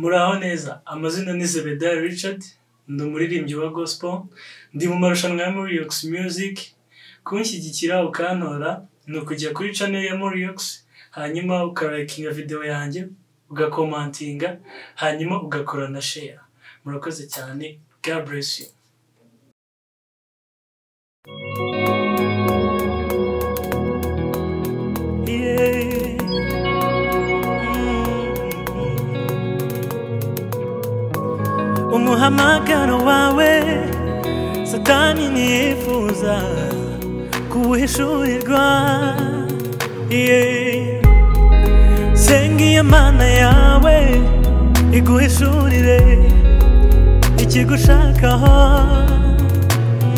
muraho neza amazina ni zebedaya richard ndi umuririmbyi wa gospel ndi mu marushanwa ya moriyox music kunshyigikira ukantora ni ukujya kuri channel ya moriyox hanyuma ukarayikinga videwo yanjye ugakomantinga hanyuma ugakora na share murakoze cyane god bless you umuhamagaro wawe satani nifuza kuhishurirwa yeah. sengiye mana yawe iguhishurire ikigushakaho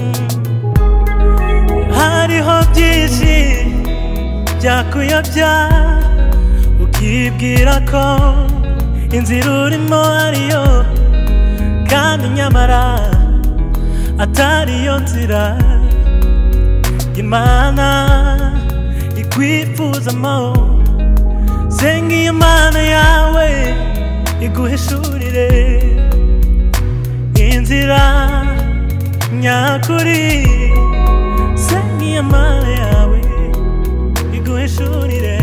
Mm. hariho byinshi byakuyobya ukibwira ko inzira urimo ariyo kandi nyamara atari yo nzira imana ikwifuzamo senga iyo mana yawe iguhishurire inzira nyakuri senga iyo mana yawe iguhishurire